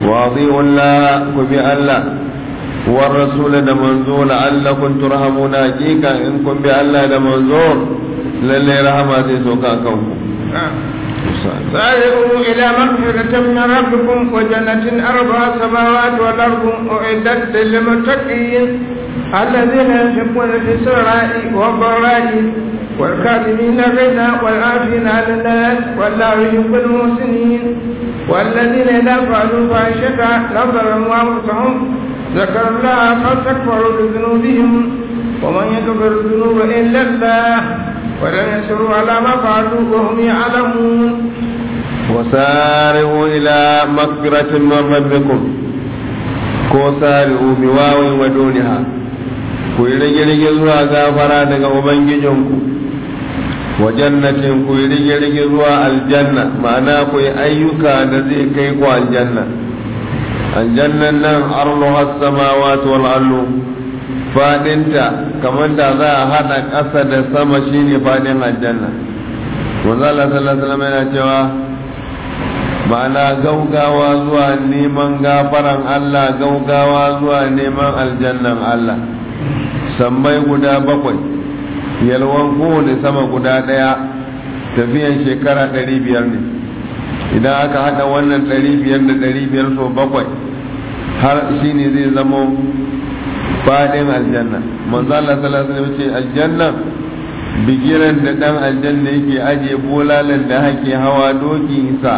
واطيعوا الله كبي الله والرسول da manzo la'allakum turhamuna hakika in kun bi Allah da manzo lalle rahama zai soka kanku سارعوا إلى مغفرة من ربكم وجنة أربع سماوات والأرض أعدت للمتقين الذين ينفقون في السراء والضراء والكاظمين الغيظ والعافين عن الناس والله يحب المحسنين والذين إذا فعلوا فاحشة لم ظلموا أنفسهم ذكروا الله فاستكبروا بذنوبهم ومن يغفر الذنوب إلا الله ولم يسروا على ما فعلوا وهم يعلمون وسارعوا إلى مغفرة من ربكم كوسارعوا بواو ودونها ku yi rige-rige zuwa gafara daga Ubangijinku wa jannatin ku yi rige-rige zuwa aljanna ma'ana ku yi ayyuka da zai kai ku aljanna aljannan nan arluha samawati wal ardu fadinta kamar da za a hada ƙasa da sama shine fadin aljanna manzo Allah sallallahu alaihi wasallam yana cewa ma'ana gaugawa zuwa neman gafaran Allah gaugawa zuwa neman aljannan Allah sammai guda bakwai yalwan kowane sama guda ɗaya tafiyan shekara ɗari biyar ne idan aka haɗa wannan ɗari biyar da ɗari biyar so bakwai har shi ne zai zamo faɗin aljanna manzo Allah sallallahu alaihi wasallam ce aljanna bigiran da dan aljanna yake ajiye bolalan da hake hawa doki sa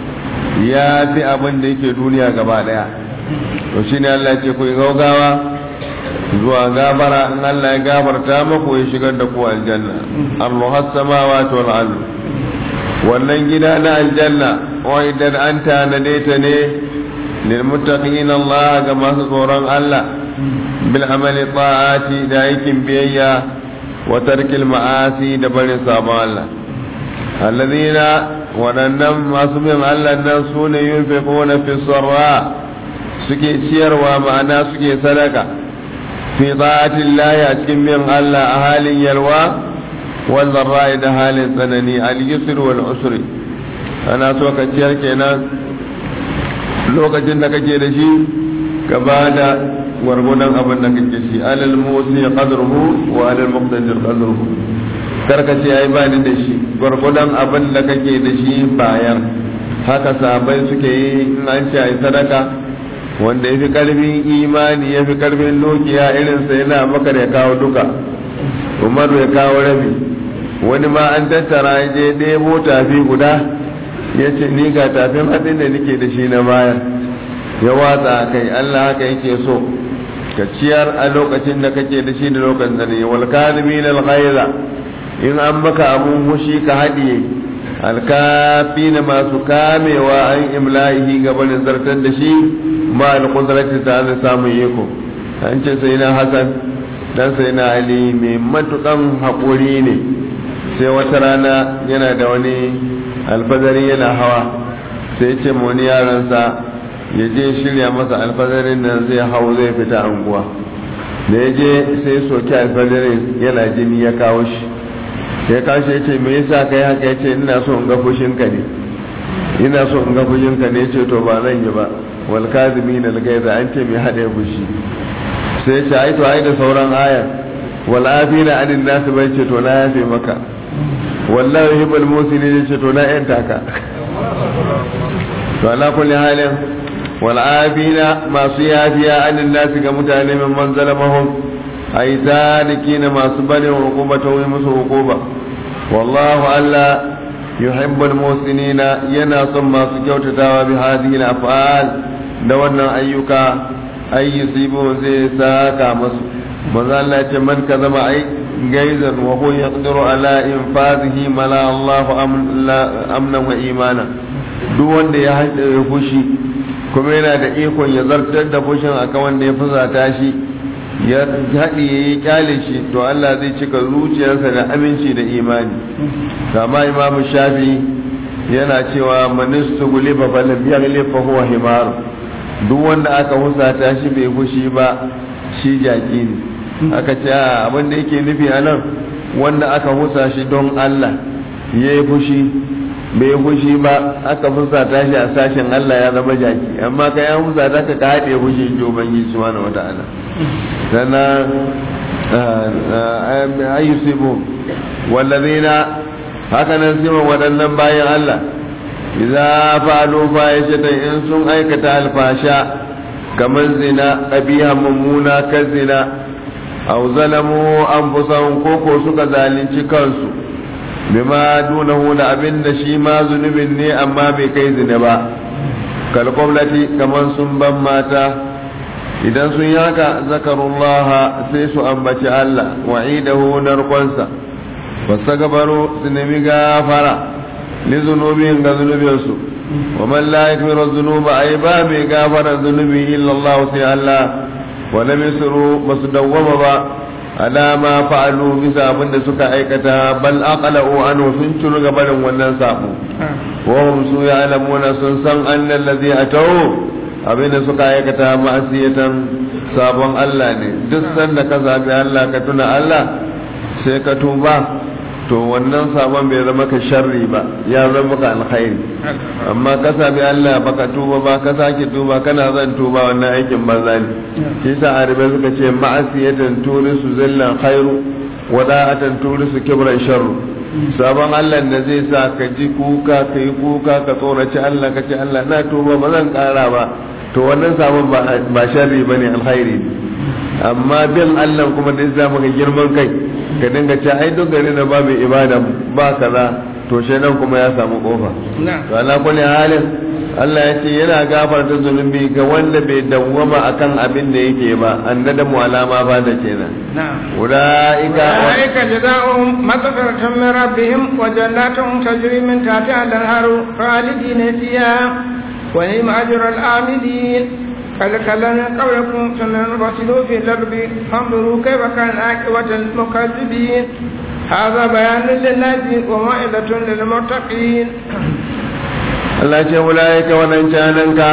ya fi abin da yake duniya gaba daya to shine Allah ya ce ku gaugawa zuwa gabara in Allah ya gafarta muku ya shigar da ku aljanna Allah samawati wal ard wannan gida na aljanna wa idan an tanade ta ne lil muttaqin Allah ga masu tsoron Allah bil amali ta'ati da aikin biyayya wa tarkil ma'asi da barin sabon Allah alladhina waɗannan masu bin Allah nan su ne yunfiquna fi sarra suke ciyarwa ma'ana suke sadaka fi ta'atin lahi a cikin bin Allah a halin yalwa wal zarra'i da halin tsanani al yusr wal usri ana so ka ciyar kenan lokacin da kake da shi ka ba da gwargwadon abin da kake shi alal musi qadruhu wa alal muqtadir qadruhu karka ce ai ba ni da shi gwargwadon abin da kake da shi bayan haka sahabbai suke yi in an ce ai sadaka wanda ya fi karfin imani ya fi karfin dukiya irinsa yana maka ya kawo duka umaru ya kawo rabi wani ma an tattara ya je ɗebo tafi guda ya ce ni ga tafin hatsin da nake da shi na baya ya watsa a kai allah haka yake so ka ciyar a lokacin da kake da shi da lokacin da ne wal kadhimin al ghaiza in an maka abun hushi ka haɗiye alkafi na masu kamewa an imla'ihi gabanin zartar da shi ma alƙudrati ta da samun iko an ce sai na hasan dan sai na ali mai matukan haƙuri ne sai wata rana yana da wani alfazari yana hawa sai ce ma wani yaransa ya je shirya masa alfazarin nan zai hau zai fita anguwa da ya je sai soki alfazarin yana jini ya kawo shi ya kashi ya ce me yasa kai haka ya ce ina so in ga fushinka ne ina so in ga fushinka ne ce to ba zan yi ba wal kazimin al gaiza an ce me hada fushi sai ya ce ai to ai da sauran ayar wal afina anin nas bai ce to na yafe maka wallahi yuhibbul musinin ya ce to na yanta ka to ala kulli halin wal afina masu yafiya anin nas ga mutane min manzalamahum ai zalikina masu bane hukubata wai musu hukuba wallahu alla yuhibbul musinina yana son masu kyautatawa bi hadhihi al-af'al da wannan ayyuka ay yusibu zai saka musu manzo Allah ce man ka zama ai gaizan wa huwa yaqdiru ala infazihi mala Allahu amnan wa imana duk wanda ya haɗe fushi kuma yana da ikon ya zartar da fushin akan wanda ya fusata shi ya haɗi ya yi kyale shi to Allah zai cika zuciyarsa da aminci da imani kama imam shafi yana cewa manistu guliba falam yaghli fa huwa himar duk wanda aka husata shi bai fushi ba shi jaki ne aka ce abin da yake nufi a nan wanda aka husa shi don Allah ya yi fushi bai fushi ba aka fusata shi a sashen Allah ya zama jaki amma ka ya fusata ka ka haɗe fushi ji ubangiji subhanahu wata'ala sannan ayyusibu wallazina haka nan siman waɗannan bayan Allah idza fa'alu fahishatan in sun aikata alfasha kamar zina qabiha mummuna kan zina aw zalamu anfusahum koko suka zalunci kansu bima dunahu da abin da shi ma zunubin ne amma bai kai zina ba kalkwamlati kamar sun ban mata idan sun yi haka zakarullaha sai su ambaci Allah wa'idahu narkonsa wasu gabaru su nemi gafara li zunubin ga zunubinsu wa man la yakmiru zunuba ai ba mai gafara zunubi illa Allah sai Allah wa lam yusru basu dawwama ba ala ma fa'alu bisa abin da suka aikata bal aqalu anhu sun turu gabarin wannan sabo wa hum su ya'lamuna sun san annal ladhi atau abin da suka aikata ma'asiyatan sabon Allah ne duk sanda ka zabi Allah ka tuna Allah sai ka tuba to wannan sabon bai zama ka sharri ba ya zama ka alkhairi amma ka sabi Allah baka tuba ba ka sake tuba kana zan tuba wannan aikin banza ne shi sa arabe suka ce ma'asiyatan turisu zillan khairu wada'atan turisu kibran sharru sabon Allah da zai sa ka ji kuka ka yi kuka ka tsoraci Allah ka ce Allah na tuba ba zan kara ba to wannan sabon ba sharri bane alkhairi ne amma bin Allah kuma da za maka girman kai ka dinga ce ai duk gari na ba mai ibada ba kaza to nan kuma ya samu kofa to ala kulli halin Allah ya ce yana gafarta zunubi ga wanda bai dawwama akan abin da yake ba an da mu alama ba da kenan ulaika ulaika jazaohum maghfiratun min rabbihim wa jannatun tajri min tahtiha al-anharu khalidina fiha wa ni'ma ajrul amilin قد كلنا قولكم سننبطلوا في الأرض فانظروا كيف كان عاقبة المكذبين هذا بيان للناس وموعظة للمتقين Allah ce wulaika wadancananka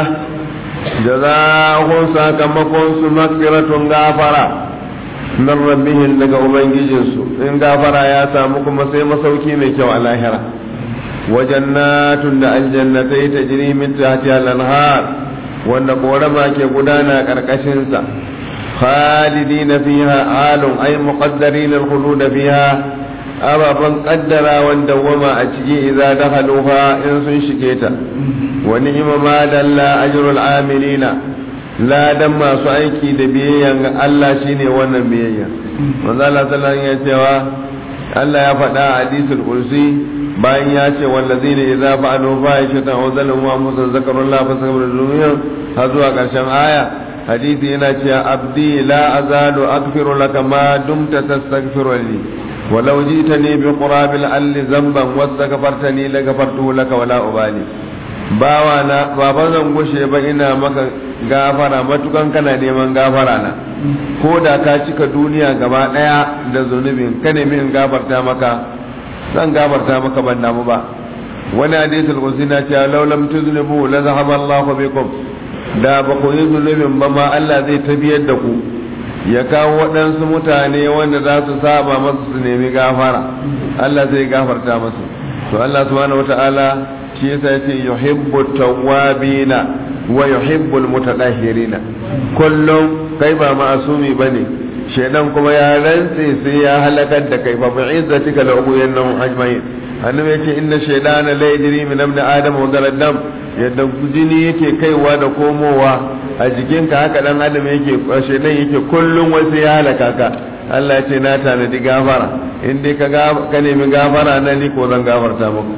jaza'ahum sakamakon su magfiratun gafara min rabbihim daga ubangijinsu in gafara ya samu kuma sai masauki mai kyau a lahira wa jannatun da aljannatai tajri min tahtiha al-anhar wanda korama ke gudana ƙarƙashinsa khalidina fiha alun ay muqaddarin al-khulud fiha ababan qaddara wanda wama a ciki idza dakhaluha in sun shige ta wa ni'ma ma dalla ajrul amilina ladan masu aiki da biyayya ga Allah shine wannan biyayya manzo Allah sallallahu alaihi cewa Allah ya faɗa a hadisul kursi bayan ya ce wallazina idza fa'alu fahishatan aw zalamu anfusahum zakarullah fastaghfiru har zuwa ƙarshen aya hadisi yana cewa abdi la azalu aghfiru laka ma dumta tastaghfiru li walau jitani bi qurabil alli zamban wastaghfartani la ghafartu laka wala ubali bawa na baban zan gushe ba ina maka gafara matukan kana neman gafara na ko da ka cika duniya gaba daya da zunubin ka nemi in gafarta maka zan gafarta maka ban damu ba wani hadisul qudsi na cewa law lam tuzlimu la zahaba Allahu bikum da ba ku yi zunubin ba ma Allah zai tabiyar da ku ya kawo waɗansu mutane wanda za su saba masu su nemi gafara Allah zai gafarta masu to Allah subhanahu wata'ala shi yasa yace yuhibbu tawwabina wa yuhibbu almutatahhirina kullum kai ba ma'asumi bane shedan kuma ya rantse sai ya halakar da kai fa bi'izzatika la ubuyannahum ajma'in annabi yace inna shaydana la yajri min ibn adam wa dam yadda jini yake kaiwa da komowa a jikinka haka dan adam yake shedan yake kullum wasu ya halaka ka Allah ce na tanadi gafara in dai ka ka nemi gafara na ni ko zan gafarta muku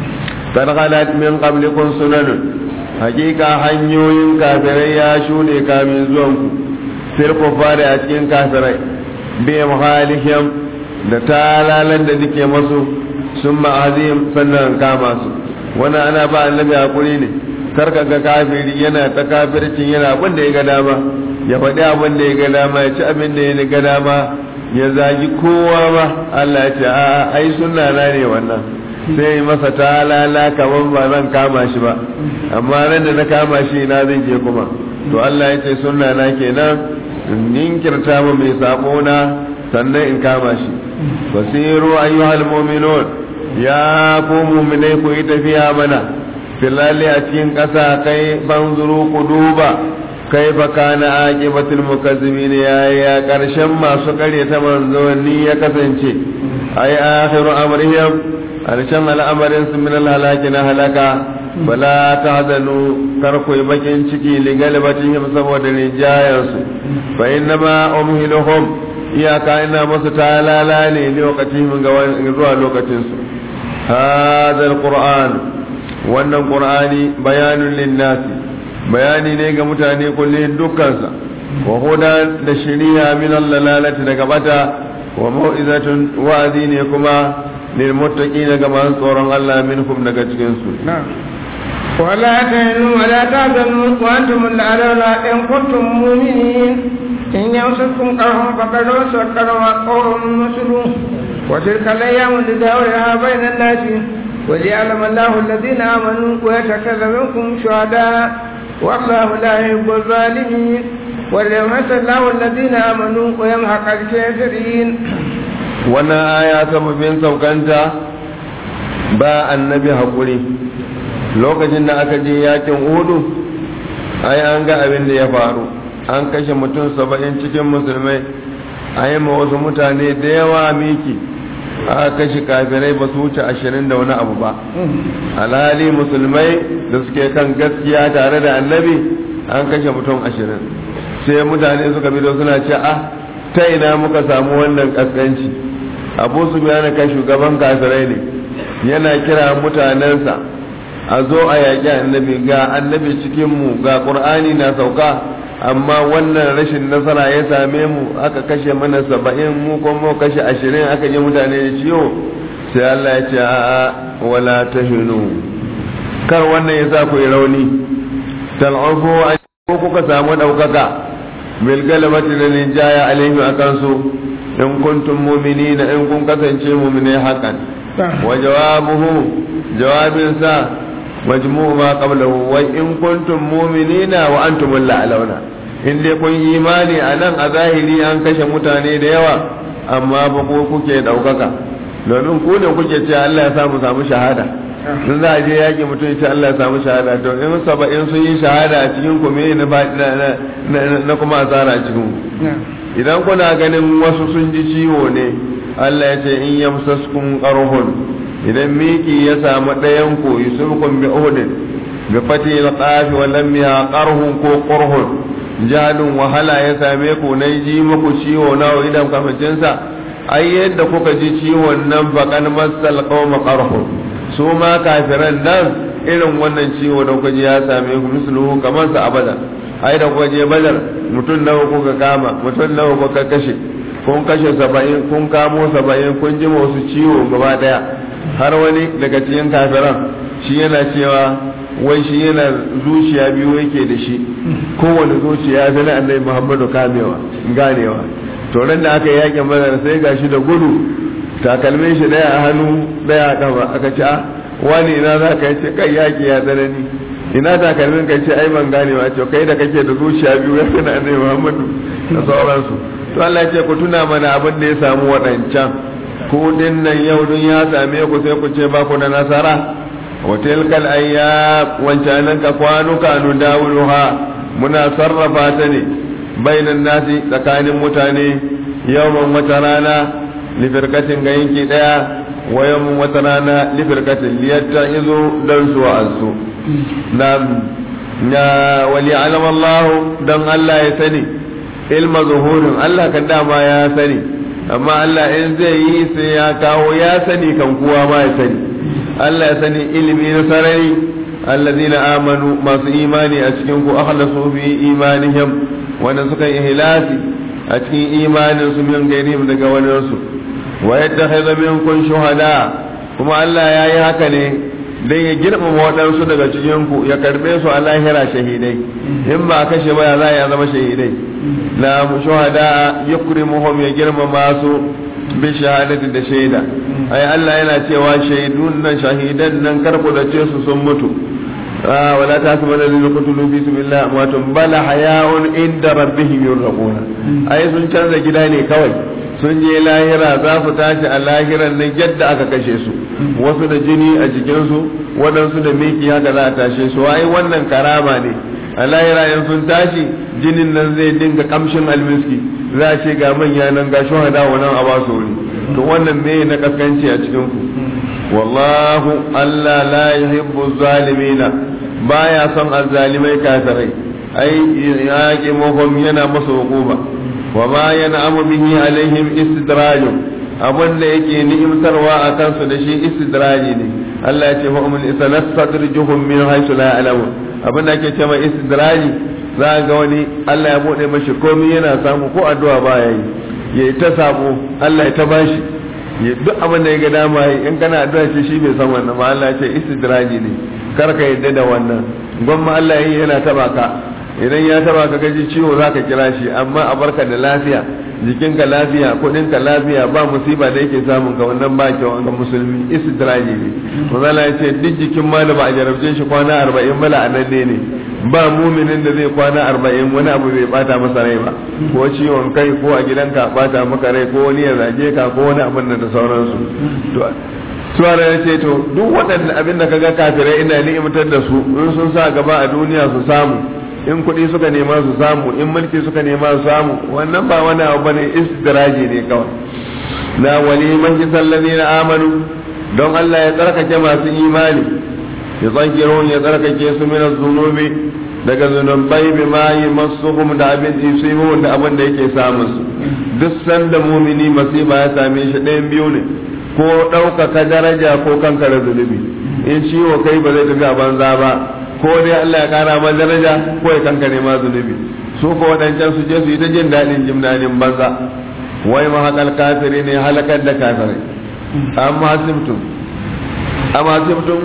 kad khalat min qablikum sunanun hakika hanyoyin kafirai ya shuɗe kamin zuwan ku fil kufari a cikin kafirai bi muhalihim da talalan da nike masu sun ma'azim sannan kama su wannan ana ba annabi hakuri ne karka ga kafiri yana ta kafircin yana abin da ya ga dama ya faɗi abin da ya ga dama ya ci abin da ya ga dama ya zagi kowa ba Allah ya ce a ai sunna na ne wannan sai masa talala kamar ba zan kama shi ba amma ran da na kama shi na zai je kuma to Allah ya ce sunna na kenan in ninkirta mu mai sabo na sannan in kama shi basiru ayyuhal mu'minun ya ku mu'minai ku yi tafiya mana filali a cikin ƙasa kai banzuru ku duba kai fa kana aqibatul mukazzimin ya ya karshen masu kare ta manzoni ya kasance ai akhiru amrihim karshen al'amarin su min halaki na halaka bala tahzanu kar ku bakin ciki li galibatihim saboda rijayan su fa innama umhiluhum iyaka ina musu talala ne lokacin ga zuwa lokacin su hadha alquran wannan qur'ani bayanun linnasi bayani ne ga mutane kullum dukkansa wa huda da shari'a min lalati daga bata wa mau'izatun wa'azi ne kuma lil muttaqina ga masu tsoron Allah minkum daga cikin su ولا تهنوا ولا تحزنوا وانتم الاعلون ان كنتم مؤمنين ان يمسكم قرح فقد مس قرح قوم مثلهم وتلك الايام نداولها بين الناس وليعلم الله الذين امنوا ويتخذ منكم شهداء والله لا يحب الظالمين وليمس الله الذين امنوا ويمحق الكافرين wannan aya sababin saukanta ba annabi haƙuri lokacin da aka je yakin hudu ai an ga abin da ya faru an kashe mutum saba'in cikin musulmai a yi ma wasu mutane da yawa miki aka kashe kafirai ba su wuce ashirin da wani abu ba alhali musulmai da suke kan gaskiya tare da annabi an kashe mutum ashirin sai mutane suka bi suna ce ah ta ina muka samu wannan kaskanci abu su biya kai shugaban kafirai ne yana kira mutanensa a zo a yaƙi annabi ga annabi cikinmu ga ƙur'ani na sauka amma wannan rashin nasara ya same mu aka kashe mana saba'in mu kuma kashe ashirin aka yi mutane da ciwo sai Allah ya ce a'a wala tahinu kar wannan ya sa ku yi rauni tal'afu ko kuka samu ɗaukaka bil galabati da ninjaya alaihim akan su in kuntum mu'minina in kun kasance mu'minai hakan wa jawabuhu jawabin sa majmu'u ma qablahu wa in kuntum mu'minina wa antum la'alawna in dai kun yi imani a nan a zahiri an kashe mutane da yawa amma ba ko kuke daukaka domin ku ne kuke ce Allah ya samu samu shahada sun za a je yaƙi mutum ya ce Allah ya samu shahada to in saba'in sun yi shahada a cikin ku me na kuma asara a cikin idan kuna ganin wasu sun ji ciwo ne Allah ya ce in yamsaskum qarhun idan miki ya samu ɗayan ku yusufkum bi uhudin bi fati al-qaf wa lam ya qarhun ko qurhun jalun wahala ya same ku na ji muku ciwo na idan kafin sa ai yadda kuka ji ciwon nan bakan masal qawma qarhun su ma kafiran nan irin wannan ciwo da kuka ji ya same ku misluhu kamar sa abada ai da kuka je badar mutum nawa kuka kama mutum nawa kuka kashe kun kashe saba'in kun kamo saba'in kun ji wasu ciwo gaba daya har wani daga cikin kafiran shi yana cewa wai shi yana zuciya biyu yake da shi kowane zuciya ta na annabi muhammadu kamewa ganewa to ran da aka yakin badar sai gashi da gudu takalmin shi daya a hannu daya a kafa aka ce a wani ina za ka ce kai yaki ya tsanani ina takalmin ka ce ai ban ganewa ce kai da kake da zuciya biyu ya fi na annabi muhammadu da sauransu to Allah ya ce ku tuna mana abin da ya samu waɗancan ku din nan yau dun ya same ku sai ku ce ba ku da nasara wa tilkal ayyab wancanan ka kwanuka nu dawuluha muna sarrafa ta ne bainan nasi tsakanin mutane yawan wata rana lifirkatin ga yanki daya wa yawan wata rana lifirkatin liyatta izo dan su wa'azu na na wali alama Allah dan Allah ya sani ilma zuhurin Allah kan dama ya sani amma Allah in zai yi sai ya kawo ya sani kan kuwa ma ya sani Allah ya sani ilimi na sarari allazina amanu masu imani a cikin ku akhlasu fi imanihim wanda suka yi ihlasi a cikin imanin su min gairihim daga wani su wa yattakhidha minkum shuhada kuma Allah ya yi haka ne dan ya girmama waɗansu daga cikin ku ya karbe su a lahira shahidai in ba kashe ba ya za ya zama shahidai na shuhada yukrimuhum ya girmama su bi shahadati da shaida ai Allah yana cewa shaidun nan shahidan nan karku da ce su sun mutu wala ta su bada zai kutulu fi sabilillah amwatun bala hayaun inda rabbihim yurzaquna ai sun canza gida ne kawai sun je lahira za su tashi a lahiran nan yadda aka kashe su wasu da jini a jikinsu waɗansu da miki haka za a tashe su ai wannan karama ne a lahira in sun tashi jinin nan zai dinga kamshin almiski za a ce ga manya nan ga shuhada wannan a basu wuri to wannan me na kaskanci a cikin ku wallahu Allah la yuhibbu zalimina baya son azzalimai kafirai ai yaqi muhum yana masa hukuma wa ma yan'amu bihi alaihim istidrajun abin da yake ni'imtarwa a kansu da shi istidraji ne Allah ya ce fa umul sanastadrijuhum min haythu la ya'lamun abin da ake cewa istidraji za ga wani Allah ya bude mashi komai yana samu ko addu'a ba yayi ya ta sabo Allah ya ta bashi ya duk abin da ya ga dama yi in kana addu'a ce shi bai san wannan ba Allah ya ce istidraji ne kar ka yadda da wannan gwamma Allah yi yana taba ka idan ya taba ka gaji ciwo za ka kira shi amma a barka da lafiya jikinka lafiya kudinka lafiya ba musiba da yake samun ka wannan ba kyau ga musulmi istidraji ne manzala ya ce duk jikin ma da ba a jarabce shi kwana arba'in bala a nan ne ba muminin da zai kwana arba'in wani abu bai bata masa rai ba ko ciwon kai ko a gidanka bata maka rai ko wani ya zage ka ko wani abin da sauransu suwara ya ce to duk waɗanda abin da kaga kafirai ina ni'imtar da su in sun sa gaba a duniya su samu in kuɗi suka nema su samu in mulki suka nema su samu wannan ba wani abu bane istidraji ne kawai na wali man kisallazi na amanu don Allah ya tsarkake masu imani ya tsakirun ya tsarkake su min zunubi daga zunubai bi ma yi masuhum da abin yusibuhum da abin da yake samun su duk sanda mumini masiba ya same shi ɗayan biyu ne ko ɗaukaka daraja ko kankara zunubi in ciwo kai ba zai tafi a banza ba ko dai Allah ya kara ma daraja ko ya kankare ma zunubi su ko waɗancan su je su yi ta jin daɗin jin daɗin banza wai ma haƙal kafiri ne halakar da kafirai amma simtum amma simtum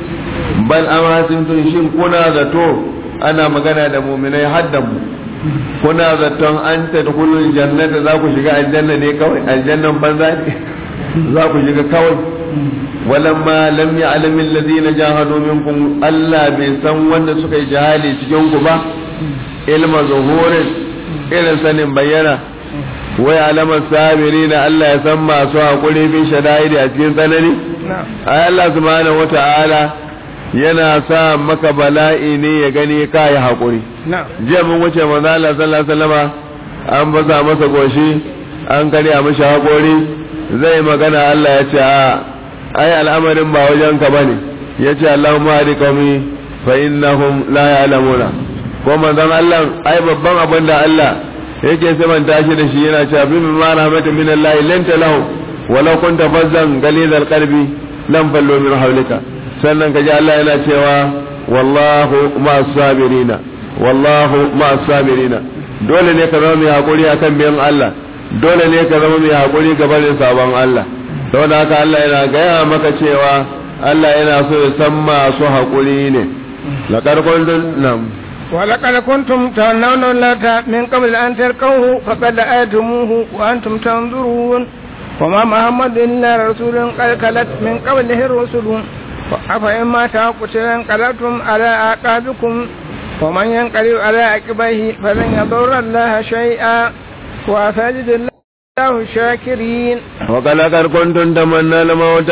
bal amma simtum shin kuna zato ana magana da muminai haddan mu kuna zaton an tadkhulul jannata za ku shiga aljanna ne kawai aljannan banza ne za ku shiga kawai walamma lam ya'lam alladhina jahadu minkum Allah bai san wanda suka yi jihadi cikin ku ba ilma zuhurin irin sanin bayyana wai alamar sabiri na Allah ya san masu haƙuri bin shada'idi a cikin tsanani ai Allah subhanahu wata'ala yana sa maka bala'i ne ya gani ka yi haƙuri jiya mun wuce manzo Allah sallallahu alaihi wasallama an baza masa goshi an karya mishi haƙori zai magana Allah ya ce a ai al'amarin ba wajen ka bane ya ce Allahumma hadi qaumi fa innahum la ya'lamuna ko manzon Allah ai babban abin da Allah yake samanta shi da shi yana cewa bi ma rahmatin min Allah lanta lahu walau kunta fazzan galizal qalbi lam fallu min hawlika sannan kaji Allah yana cewa wallahu ma'as sabirina wallahu ma'as sabirina dole ne ka zama mai hakuri akan biyan Allah dole ne ka zama mai hakuri ga barin sabon Allah saboda haka Allah yana gaya maka cewa Allah yana so ya san masu hakuri ne laqad kuntum nam ولقد كنتم تمنون اللات من قبل أن تلقوه فقد آتموه وأنتم تنظرون وما محمد إلا رسول قد خلت من قبله الرسل أفإما تقتل انقلبتم على أعقابكم ومن ينقلب على عقبيه فلن يضر الله شيئا وسيجد الله الشاكرين وقد كنتم تمنى الموت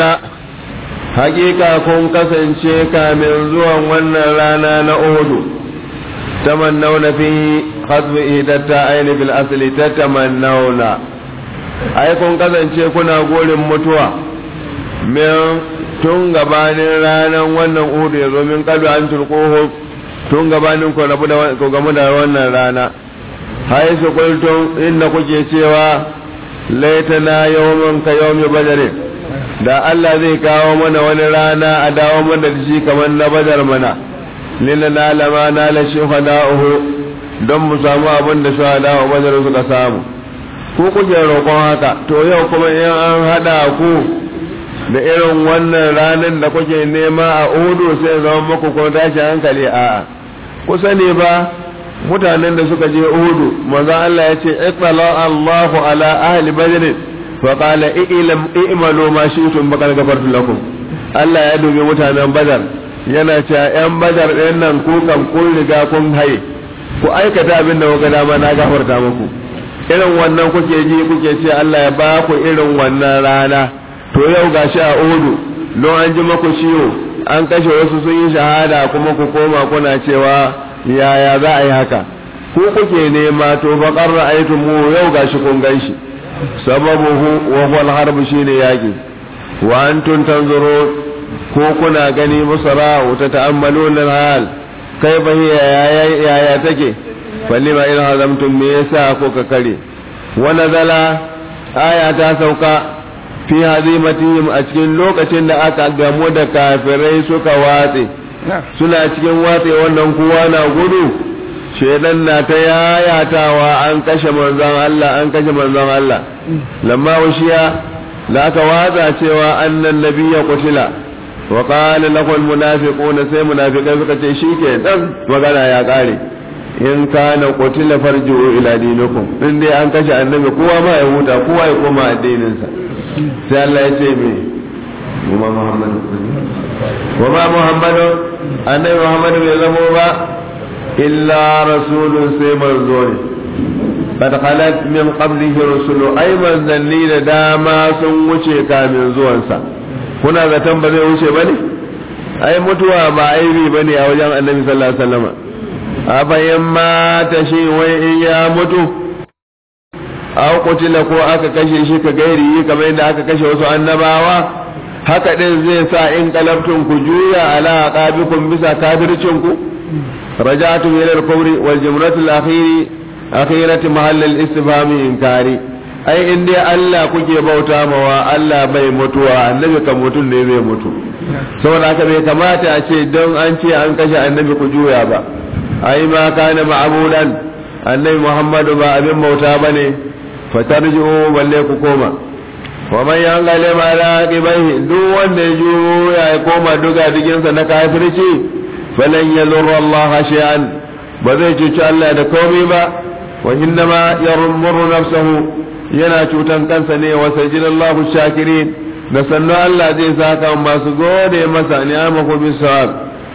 hakika kun kasance kamin zuwan wannan rana na Uhudu tamannawna fi hasbi idatta aini bil asli tatamannawna ai kun kasance kuna gorin mutuwa min tun gabanin ranar wannan Uhudu ya zo min kalu an turquhu tun gabanin ku rabu da ku gamu da wannan rana hay su kultum inda kuke cewa laitana yawman ka yawmi badrin da Allah zai kawo mana wani rana a dawo mana da shi kamar na badar mana lina na lama na la shuhada'uhu don mu samu abin da shuhada wa badar suka samu ku kuke roƙon haka to yau kuma in an hada ku da irin wannan ranar da kuke nema a udu sai zama muku ko tashi hankali a'a ku sani ba mutanen da suka je udu manzon Allah ya ce iqtala Allahu ala ahli badr فقال i'malu ma shi'tum bakar gafartu lakum Allah ya dubi mutanen Badar yana cewa ‘yan Badar ɗin nan ku kan kun riga kun haye ku aikata abin da kuka dama na gafarta muku irin wannan kuke ji kuke ce Allah ya ba ku irin wannan rana to yau gashi a odu don an ji maku ciwo an kashe wasu sun yi shahada kuma ku koma kuna cewa yaya za a yi haka ku kuke nema to fa qarra aytum mu yau gashi kun ganshi sababuhu wa huwa al-harb shine yaki wa antum tanzurun ko kuna gani musara ta ta'ammaluna al-hal kaifa hiya yaya take falima in hazamtum me yasa ko ka kare wa nazala aya ta sauka fi hazimatihim a cikin lokacin da aka gamu da kafirai suka watse suna cikin watse wannan kowa na gudu shedan na ta yayatawa an kashe manzon Allah an kashe manzon Allah lamma washiya da aka watsa cewa annan nabiyya qutila wa qala lahu almunafiquna sai munafiqai suka ce shike dan magana ya kare in kana qutila farji'u ila dinikum in dai an kashe annabi kowa ma ya huta kowa ya koma addinin sa sai Allah ya ce me kuma Muhammadu wa ma Muhammadu annabi Muhammadu bai zamo ba illa rasulun sai manzo ne qad khalat min qablihi rusulu ay manzanni da dama sun wuce kamin zuwansa kuna zaton ba zai wuce bane ai mutuwa ba aibi bane a wajen annabi sallallahu alaihi wasallam a bayan mata shi wai in ya mutu aw kutila ko aka kashe shi ka gairi kamar yadda aka kashe wasu annabawa haka din zai sa in kalabtun ku juya ala aqabikum bisa kafircin ku رجعتم إلى الكفر والجمرة الأخير أخيرة محل الاستفهام إنكاري أي إن دي الله كجي بوتا موا الله بي متوا النبي كموتون ne zai mutu saboda haka bai kamata a ce don an ce an kashe annabi ku juya ba ai ma kana ma'budan annabi Muhammadu ba abin bauta bane fatarji'u balle ku koma wa man yanqale ma la qibaihi duk wanda ya juya ya koma duga diginsa na kafirci falan yadurra Allah shay'an ba zai cuci Allah da komai ba wa innama yarmuru nafsahu yana cutan kansa ne wa sajidallahu shakirin da sannu Allah zai saka masu gode masa ni'amahu bisawab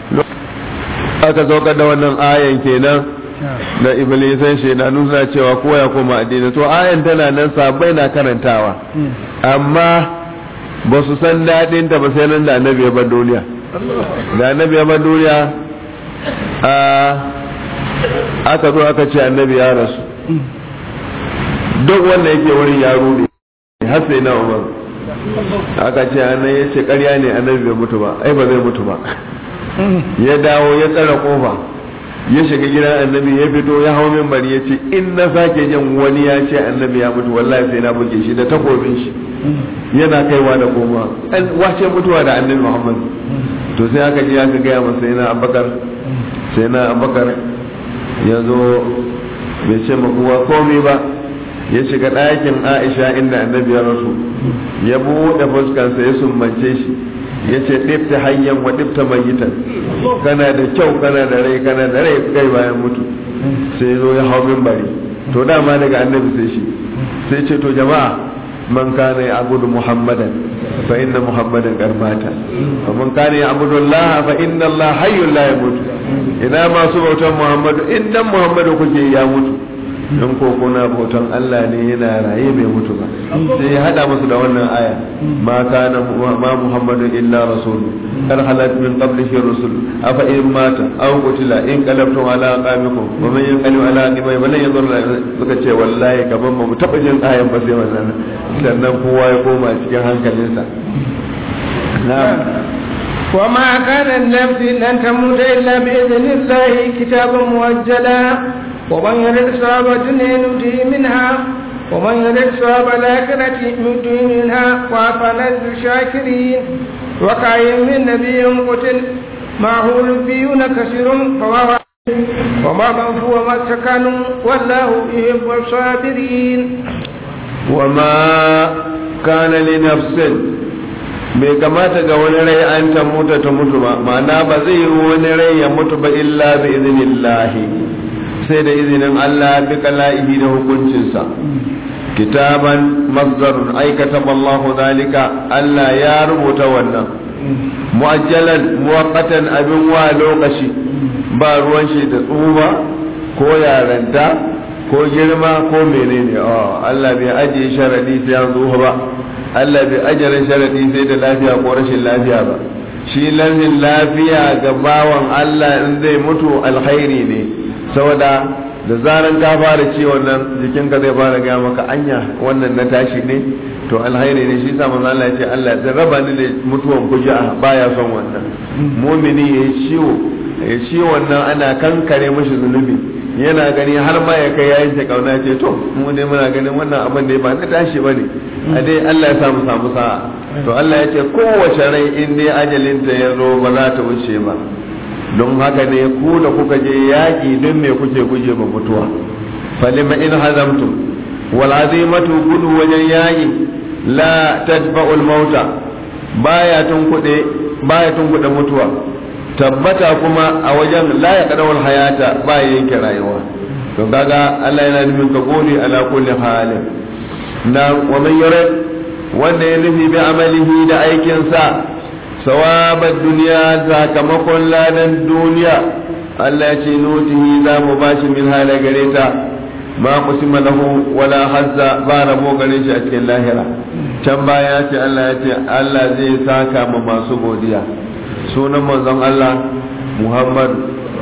aka saukar da wannan ayan kenan da iblisan shaidanu suna cewa ko ya koma addini to ayan tana nan sabai na karantawa amma ba su san daɗin ta ba sai nan da annabi ya bar duniya da annabi ya bar duniya a aka zo aka ce annabi ya rasu duk wanda yake wurin ya rude har sai na umar aka ce annabi ya ce ƙarya ne annabi bai mutu ba ai ba zai mutu ba ya dawo ya tsara kofa ya shiga gidan annabi ya fito ya hau minbari ya ce in na sake jin wani ya ce annabi ya mutu wallahi sai na buge shi da takobin shi yana kaiwa da koma wace mutuwa da annabi muhammad to sai aka ji aka gaya masa yana abakar sai na abakar ya zo bai ce makuwa komai ba ya shiga ɗakin aisha inda annabi ya rasu ya buɗe fuskansa ya sumbance shi ya ce ɗifta hanyar wa ɗifta mayitan kana da kyau kana da rai kana da rai kai bayan mutu sai zo ya hau bari to dama daga annabi sai shi sai ce to jama'a man kana ya abudu muhammadan fa inna muhammadan karmata wa man kana ya abudu allah fa inna allah hayyul la yamutu ina masu bautan muhammadu in dan muhammadu kuke ya mutu in ko kuna bautan Allah ne yana raye bai mutu ba sai ya hada musu da wannan aya ma kana ma muhammadu illa rasul kar halat min qablihi rusul afa in mata aw qutila in qalabtum ala aqamikum wa man yanqalib ala aqibai wa lan yadur suka ce wallahi gaban mu taba jin ayan ba sai wannan sannan kowa ya koma cikin hankalinsa na'am وما كان النفس أن تموت إلا بإذن الله كتابا مؤجلا ومن يرد ثواب الدنيا نؤته منها ومن يرد ثواب الآخرة نؤته منها وأفلا الشاكرين وكأي من نبي قتل معه ربيون كثير فما وما من هو ما سكنوا والله يحب الصابرين وما كان لنفس bai kamata ga wani rai an ta mutu ta mutu ba ma'ana ba zai yi wani rai ya mutu ba illa bi iznillahi sai da izinin Allah bi kala'ihi da hukuncinsa kitaban mazdarun aikata wallahu zalika Allah ya rubuta wannan mu'ajjalan muwaqqatan abin wa lokaci ba ruwan shi da tsuba ko yaranta ko girma ko menene oh Allah bai ajiye sharadi sai an zo ba Allah bai ajiye sharadi sai da lafiya ko rashin lafiya ba shi lafin lafiya ga bawan Allah in zai mutu alkhairi ne saboda da zaran ka fara ciwon nan jikinka zai fara gaya maka anya wannan na tashi ne to alhairi ne shi sa manzo Allah ya ce Allah zai raba ni da mutuwan kuja baya son wannan mu'mini ya ciwo ya ciwon nan ana kankare mashi zunubi yana gani har ma ya kai yayin ta kauna ce to mu ne muna ganin wannan abin da ba na tashi bane a dai Allah ya samu samu sa'a to Allah ya ce kowace rai in dai ajalinta ya zo ba za ta wuce ba don haka ne ku da kuka je yaƙi don me kuke guje ba mutuwa falima in hazamtum wal azimatu gudu wajen yaƙi la tadfa'ul mauta baya tunkuɗe baya tunkuɗe mutuwa tabbata kuma a wajen la ya kadawar hayata baya yanke rayuwa to kaga Allah yana nufin ka gode ala kulli halin na wa man yurid wanda ya nufi bi amalihi da aikinsa sawabar duniya sakamakon ladan duniya Allah ya ce nutihi za mu bashi min hala gare ta ma kusima lahu wala hazza ba rabo gare shi a cikin lahira can baya ce Allah ya ce Allah zai saka ma masu godiya sunan manzon Allah Muhammad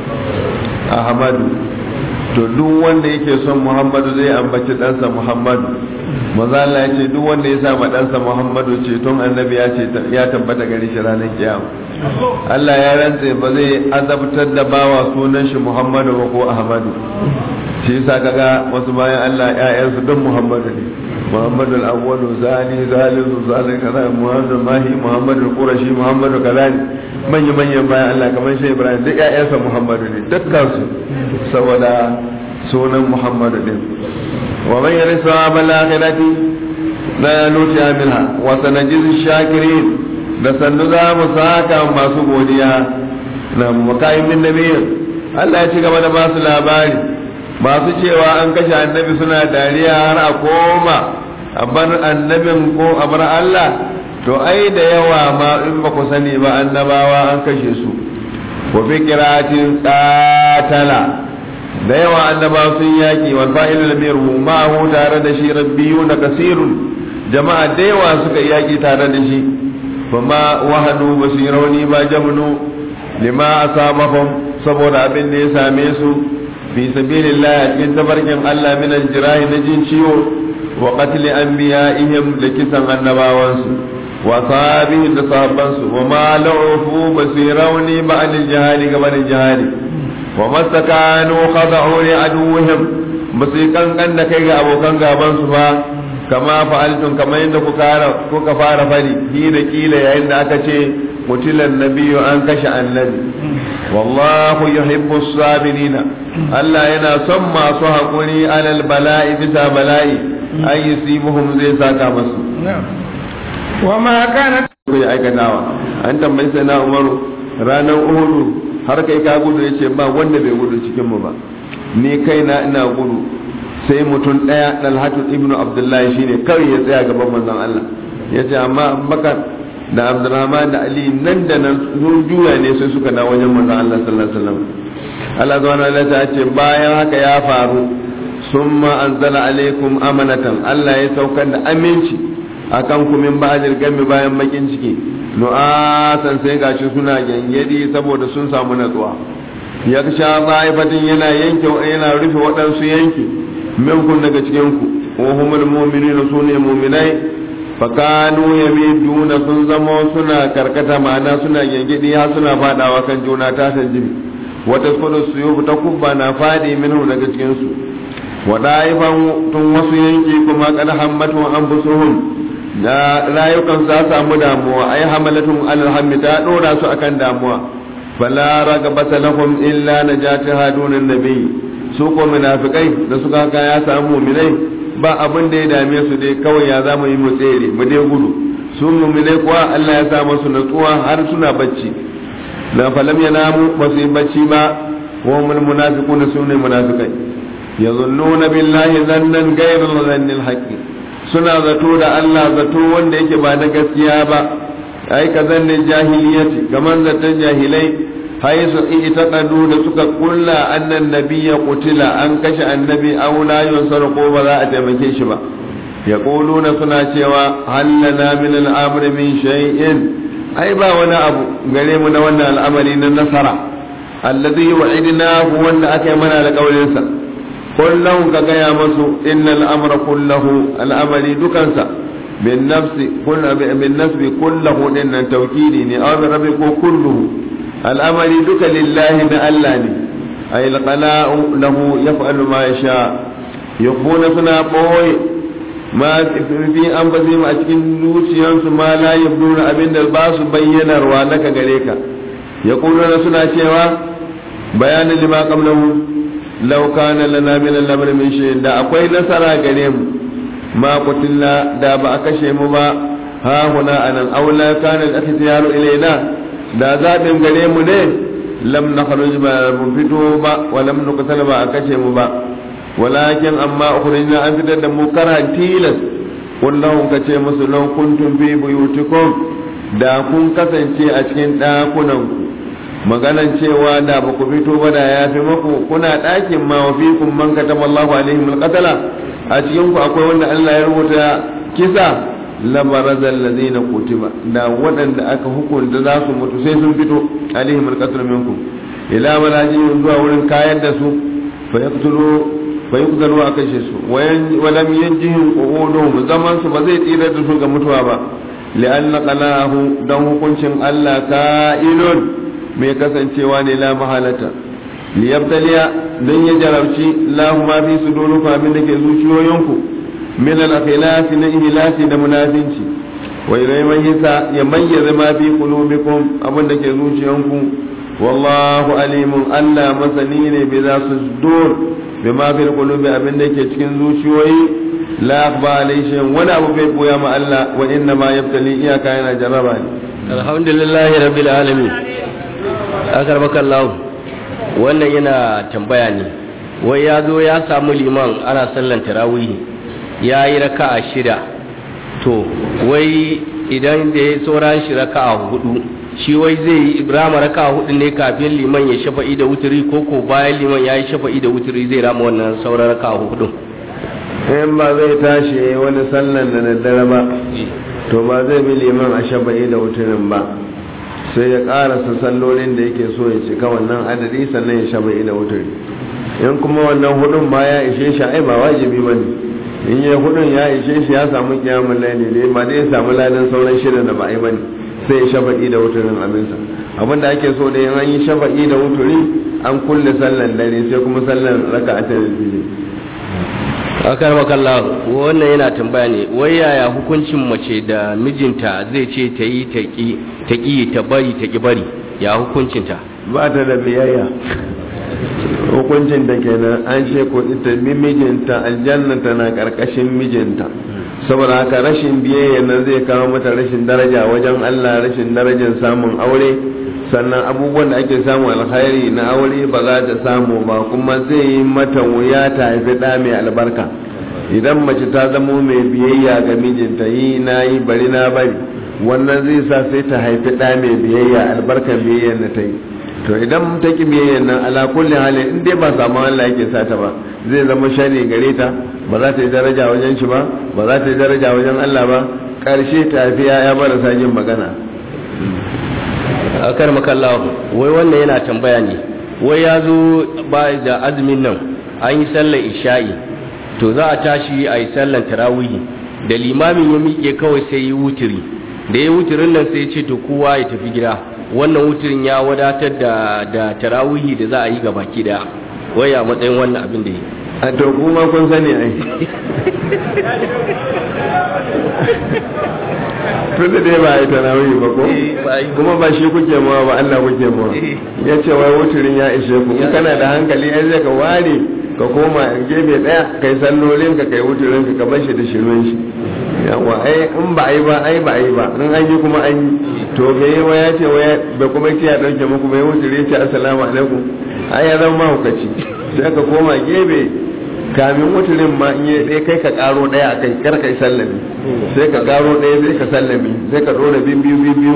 Ahmadu to duk wanda yake son Muhammadu zai ambaci ɗansa Muhammadu maza Allah ya ce duk wanda ya sa ma ɗansa Muhammadu ce tun annabi ya ce ya tabbata gari shi ranar kiyama Allah ya rantse ba zai azabtar da bawa sunan shi Muhammadu ba ko Ahmadu shi yasa kaga wasu bayan Allah ƴaƴansu don Muhammadu ne Muhammadu al-awwalu zali zalisu zali kaza Muhammadu mahi Muhammadu qurashi Muhammadu kaza ne manya manyan bayan Allah kamar shi Ibrahim duk ƴaƴansa Muhammadu ne dukkan su saboda sunan Muhammadu din ومن يرث ثواب الآخرة لا نؤتي منها وسنجزي الشاكرين da sannu za mu saka masu godiya na makayin min nabi Allah ya ci gaba da basu labari masu cewa an kashe annabi suna dariya har a koma a bar annabin ko a bar Allah to ai da yawa ma in ba ku sani ba annabawa an kashe su wa fi qiratin qatala da yawa annaba sun yaki wal fa'ilu lam yarhu ma'ahu tare da shi rabbiyuna kasirun jama'a da yawa suka yaki tare da shi fama wahanu basirauni ba jamnu lima asabahum saboda abin da ya same su fi sabilillah a cikin tabarkin Allah min aljirahi na jin ciwo wa qatl anbiya'ihim da kisan annabawansu wa sahabihim da sahabbansu wa ma la'ufu basirauni ba'd aljihadi gaban aljihadi wa mastakanu khada'u li aduwwihim basu kankan da kai ga abokan gaban su ba kama fa'altun kamar yadda kuka fara fari hi da kila yayin da aka ce mutilan nabiyyu an kashe annabi wallahu yuhibbu sabirina Allah yana son masu haƙuri alal bala'i bisa bala'i ay yusibuhum zai saka masu wa ma kana kai aikatawa an tambayi sai na Umaru ranar Uhudu har kai ka gudu yace ba wanda bai gudu cikin mu ba ni kaina ina gudu sai mutum ɗaya dalhatu ibnu abdullahi shine kawai ya tsaya gaban manzon Allah ya ce amma abubakar da abdurrahman da ali nan da nan sun juya ne sai suka na wajen manzon Allah sallallahu alaihi wasallam Allah subhanahu wa ta'ala ce bayan haka ya faru summa anzala alaikum amanatan Allah ya saukar da aminci akan ku min ba'dil gami bayan bakin ciki nu'asan sai gashi suna gyangyadi saboda sun samu natsuwa ya sha ba'ifatin yana yanke yana rufe waɗansu yanki minkun daga cikinku wa humul mu'minuna sune mu'minai fakanu yamiduna sun zama suna karkata ma'ana suna gengedi har suna fadawa kan juna ta sanjibi wata kudu su ta kubba na fadi minhu daga cikin su wa da'ifan tun wasu yanki kuma kad hammatu anfusuhum da rayukan sa samu damuwa ai hamalatun alal hammi ta dora su akan damuwa fala ragabata lahum illa najati hadunan nabiyyi su ko munafikai da suka haka ya samu muminai ba abin da ya dame su dai kawai ya zama yi mu tsere mu dai gudu su muminai kuwa Allah ya sa musu natsuwa har suna bacci la falam yanamu ba su yi bacci ba wa mul munafiquna sune munafikai yazunnuna billahi zannan ghayrul zannil haqqi suna zato da Allah zato wanda yake ba na gaskiya ba ai ka zannin jahiliyati kaman zaton jahilai haisu itaqadu da suka kulla annan nabiyya qutila an kashe annabi aw la yunsar ko ba za a taimake shi ba yaquluna suna cewa hallana min al-amr min shay'in ai ba wani abu gare mu na wannan al'amari na nasara alladhi wa'idnahu wanda aka yi mana alƙawarin sa kullum ka gaya masu innal amra kullahu al'amari dukansa bin nafsi kullu bin nasbi kullahu din nan tawkidi ne aw rabbi ko kulluhu al'amari duka lillahi na Allah ne ay alqala'u lahu yaf'alu ma yasha yukhuna suna boye ma fi an bazi a cikin zuciyansu ma la yabduna abinda ba su bayyanarwa naka gare ka yaquluna suna cewa bayanin lima qablahu law kana lana min al-amri min shay da akwai nasara gare mu ma qutilla da ba a kashe mu ba ha huna anan aw la kana al-ikhtiyaru ilaina da zabin gare mu ne lam nakhruj ba mun fito ba wa lam nuqtal ba a kashe mu ba walakin amma ukhrijna an fitar da mu karan tilas kullahum kace musu law kuntum fi buyutikum da kun kasance a cikin dakunan ku maganan cewa da ba ku fito ba da ya fi maku kuna ɗakin ma wa fikum man katama Allahu alaihim alqatala a cikin ku akwai wanda Allah ya rubuta kisa labarazal ladina kutiba da waɗanda aka hukunta za su mutu sai sun fito alaihim alqatala minkum ila malajin zuwa wurin kayan da su fa yaqtulu fa yuqtalu a kashe su wa lam yanjihim qu'uduhum zaman su ba zai tsira da su ga mutuwa ba li'anna qalahu dan hukuncin Allah ka'ilun mai kasancewa ne la mahalata liyabtaliya don ya jarabci lahu ma fi sudurukum abin da ke zuciyoyinku min al-akhlasi na ihlasi da munafinci wa ilaymayisa ya mayyaza ma fi qulubikum abin da ke zuciyanku wallahu alimun Allah masani ne bi za su sudur bi ma fi qulubi abin da ke cikin zuciyoyi la akhba alayhi wani abu bai koya ma Allah wa inna ma yabtali iyaka yana jarraba ne alhamdulillahi rabbil alamin akar makallahu wannan yana tambaya ne wai ya zo ya samu liman ana sallan tarawih ya yi raka'a shida to wai idan da ya sauran shi raka'a hudu shi wai zai yi rama raka'a hudu ne kafin liman ya shafa'i da wuturi ko ko bayan liman ya yi shafa'i da wuturi zai rama wannan sauran raka'a hudu in ba zai tashi wani sallan da daddare ba to ba zai bi liman a shafa'i da wuturin ba sai ya karasa sallolin da yake so ya cika wannan adadi sannan ya shaba ila wuturi in kuma wannan hudun ma ya ishe shi ai ba wajibi bane in ya hudun ya ishe shi ya samu kiyamul laili ne ba zai samu ladan sauran shida da ba ai bane sai ya shaba da wuturin abinsa abin da ake so da in an yi shafa'i da wuturi an kulle sallan dare sai kuma sallan raka'atul fajr akar makalla wannan yana tambaya ne wai yaya hukuncin mace da mijinta zai ce ta yi ta ƙi ta bari ta ƙi bari ya hukuncinta ba ta da biyayya hukuncin da kenan an ce ko ita bi mijinta aljanna tana karkashin mijinta saboda haka rashin biyayya nan zai kawo mata rashin daraja wajen Allah rashin darajar samun aure sannan abubuwan da ake samu alkhairi na aure ba za ta samu ba kuma zai yi mata wuya ta haifi ɗa mai albarka idan mace ta zamo mai biyayya ga mijinta yi na yi bari na bari wannan zai sa sai ta haifi ɗa mai biyayya albarkan biyayyar da ta yi to idan ta ki biyayyar nan ala kulli halin in dai ba samu Allah yake sa ta ba zai zama shari gare ta ba za ta yi daraja wajen shi ba ba za ta yi daraja wajen Allah ba karshe ta haifi ya marasa yin magana akar makalla wai wannan yana tambaya ne wai ya zo ba da azumin nan an yi sallar isha'i to za a tashi a yi sallar tarawihi da limamin ya miƙe kawai sai yi wuturi da ya wuturin nan sai ce to kowa ya tafi gida wannan wuturin ya wadatar da da tarawihi da za a yi gabaki daya wai a matsayin wannan abin da yi a to kuma kun sani ai tun da dai ba a yi tarawih ba ko kuma ba shi kuke mawa ba Allah kuke mawa ya ce wai wuturin ya ishe ku in kana da hankali ai zai ka ware ka koma gefe daya kai sallolin ka kai wuturin ka ka bar shi da shirin shi yawa ai in ba ai ba ai ba ai ba in an yi kuma an yi to me yawa ya ce waya ba kuma ce ya dauke muku bai wuturi ya ce assalamu alaikum ai ya zama mahaukaci sai ka koma gefe kamin wuturin ma in yi ɗaya kai ka ƙaro ɗaya a kai kar kai sallami sai ka ƙaro ɗaya sai ka sallami sai ka ɗora biyu biyu biyu biyu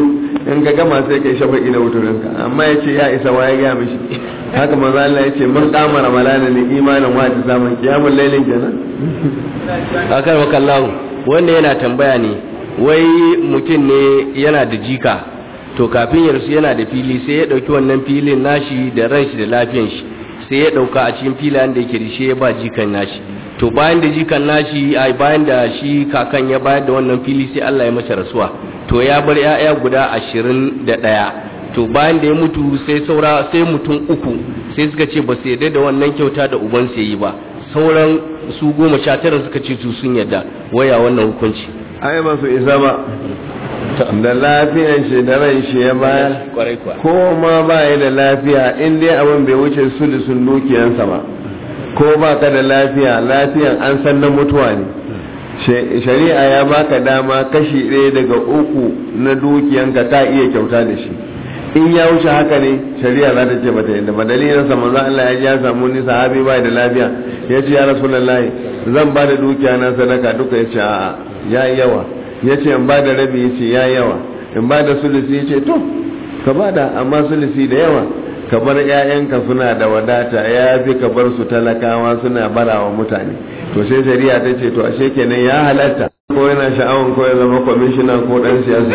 in ka gama sai kai shafa'i da wuturinka amma ya ce ya isa wa ya gaya mishi haka manzo Allah ya ce mun kama ramalana ne imanin wa ta zaman kiyamul lailin kenan akar wakallahu wanda yana tambaya ne wai mutum ne yana da jika to kafin ya rasu yana da fili sai ya dauki wannan filin nashi da ran shi da lafiyan shi sai ya dauka a cikin filayen da yake da shi ya ba jikan nashi to bayan da jikan nashi ai bayan da shi kakan ya bayar da wannan fili sai Allah ya masa rasuwa to ya bar 'ya'ya guda ashirin da ɗaya to bayan da ya mutu sai saura sai mutum uku sai suka ce ba su yarda da wannan kyauta da uban sai yi ba sauran su goma sha tara suka ce su sun yarda waya wannan hukunci ai ba su isa ba da lafiyan shi da ran shi ya bayar kwarai kuwa ko ma ba ya da lafiya in dai abin bai wuce sulusun dukiyansa ba ko ba ka da lafiya lafiyan an san na mutuwa ne shari'a ya baka dama kashi ɗaya daga uku na dukiyanka ka iya kyauta da shi in ya wuce haka ne shari'a za ta ce bata yadda ba dalilin sa manzo Allah ya ji ya samu ni sahabi bai da lafiya ya ce ya rasulullahi zan ba da dukiya na sadaka duka ya ce a'a ya yawa ya ce in ba da rabi ya ce ya yawa in ba da sulusi ya ce to ka ba da amma sulusi da yawa ka bar 'ya'yanka suna da wadata ya fi ka bar su talakawa suna barawa mutane to sai shari'a ta ce to ashe kenan ya halatta ko yana sha'awan ko ya zama kwamishina ko dan siyasa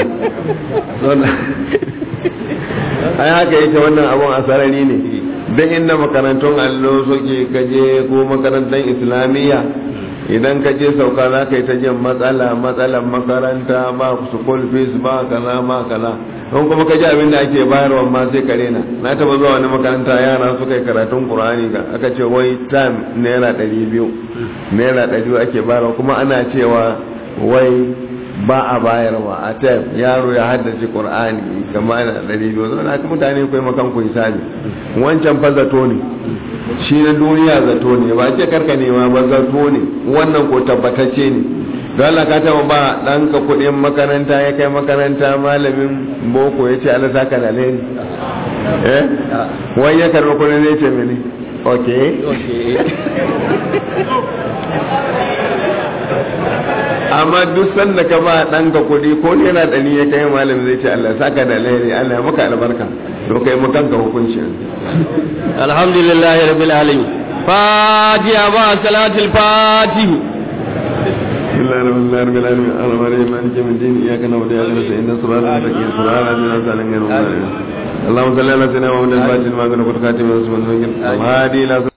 ai haka yake wannan abun asarari ne dan inda makarantun allo suke kaje ko makarantar islamiyya idan ka je sauka za ka yi ta jin matsala matsalan makaranta ba school fees ba kaza ba kaza don kuma ka ji abin da ake bayarwa ma sai ka rena na taba zuwa wani makaranta yara suka yi karatun qur'ani ga aka ce wai time naira ɗari biyu naira ɗari biyu ake bayarwa kuma ana cewa wai ba a bayarwa a time yaro ya haddace qur'ani kama ana ɗari biyu zama haka mutane kai makan ku hisabi wancan fa zato ne shi na duniya zato ne ba ce karka nema ba zato ne wannan ko tabbatacce ne don Allah ka taba ba ɗanka kuɗin makaranta ya kai makaranta malamin boko ya ce Allah saka da alheri eh wai ya karɓi kuɗin zai ce mene ok amma duk sanda ka ba ɗanka kuɗi ko yana ɗani ya kai malamin zai ce Allah saka da alheri Allah maka albarka to kai mu kanka hukunci alhamdulillahi rabbil alamin fatiha ba salatul fatih بسم الله الرحمن الرحيم رب العالمين الرحمن مالك يوم الدين اياك نعبد واياك نستعين صراط المستقيم صراط الذين انعمت عليهم غير المغضوب عليهم اللهم صل على سيدنا محمد الفاتح لما كنا قد خاتم رسول الله الهادي الى